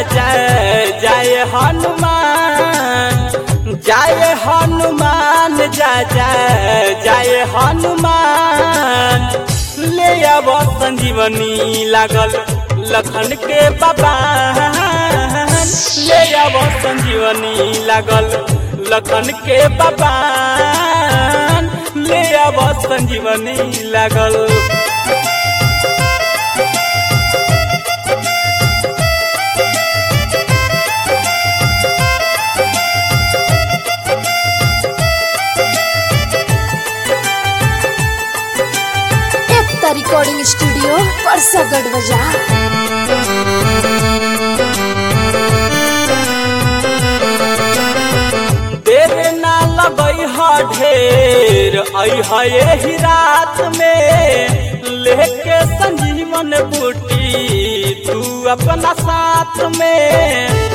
जय जय हनुमान जय हनुमान जय जय जय हनुमान ले अब संजीवनी लागल लखन के बाबा ले अब संजीवनी लागल लखन के बाबा ले अब संजीवनी लागल एकता रिकॉर्डिंग स्टूडियो परसागढ़ बाजार देर ना लगई ह ढेर आई है यही रात में लेके संजीवन बूटी तू अपना साथ में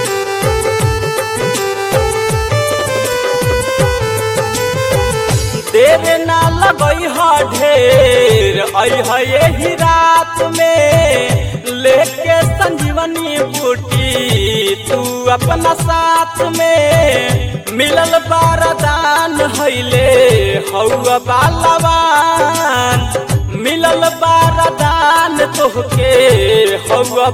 देर ना लगई ह ढेर आई है यही रात में लेके संजीवनी बूटी तू अपना साथ में मिलल बारदान हैले हौआ बालवान मिलल बारदान तोहके हौआ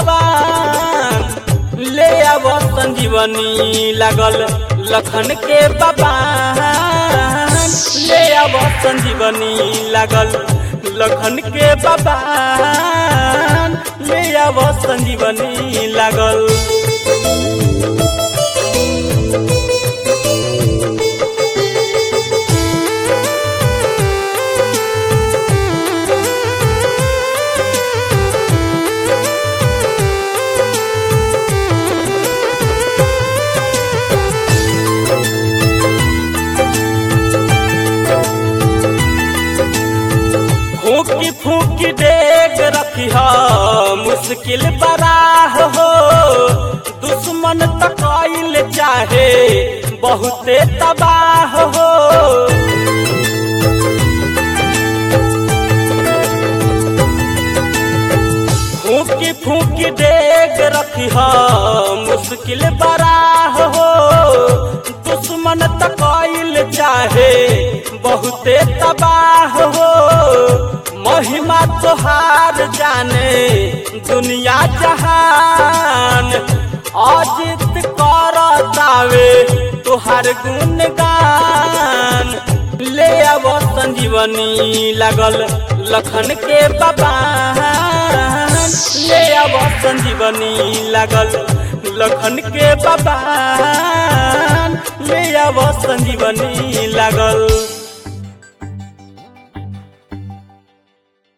बालवान ले अब संजीवनी लागल लखन के बाबा ले अब संजीवनी लागल लखन के बाबा ले अब संजीवनी लागल फूकी फूकी डेग रखी मुश्किल बराह हो दुश्मन तकैल चाहे बहुते तबाह हो फूकी फूकी डेग रखी मुश्किल बराह हो दुश्मन तकैल चाहे बहुते तबाह हो महिमा तोहार जाने दुनिया जहान अजित करतावे तोहार गुणगान ले अब संजीवनी लागल लखन के बाबा ले अब संजीवनी लागल लखन के बाबा ले अब संजीवनी लागल